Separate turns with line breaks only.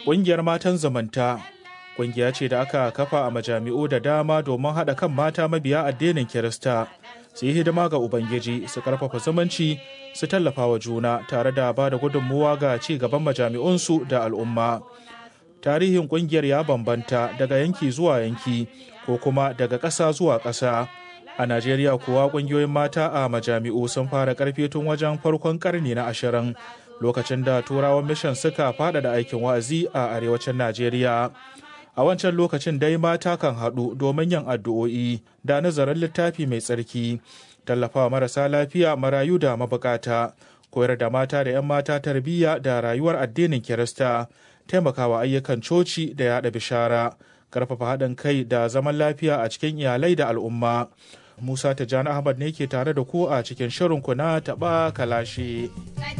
Ƙungiyar matan zamanta ƙungiya ce da aka kafa a majami'u da dama domin haɗa kan mata mabiya addinin Kirista su yi hidima ga Ubangiji su karfafa zumunci su tallafa wa juna tare da ba da gudunmuwa ga ci gaban majami'unsu da al'umma. Tarihin ƙungiyar ya bambanta daga yanki zuwa yanki ko kuma daga ƙasa zuwa ƙasa. A Najeriya kuwa ƙungiyoyin mata a majami'u sun fara ƙarfi tun wajen farkon ƙarni na ashirin lokacin da turawan mishan suka faɗaɗa aikin wa'azi a arewacin Najeriya. A wancan lokacin dai mata kan haɗu domin yin addu'o'i da nazarin littafi mai tsarki, tallafawa marasa lafiya marayu da mabukata, koyar da mata da 'yan mata tarbiyya da rayuwar addinin Kirista, taimakawa ayyukan coci da yaɗa bishara, ƙarfafa haɗin kai da zaman lafiya a cikin iyalai da al'umma. Musa Tijjani Ahmad ne ke tare da ku a cikin shirin ku na taɓa kalashe.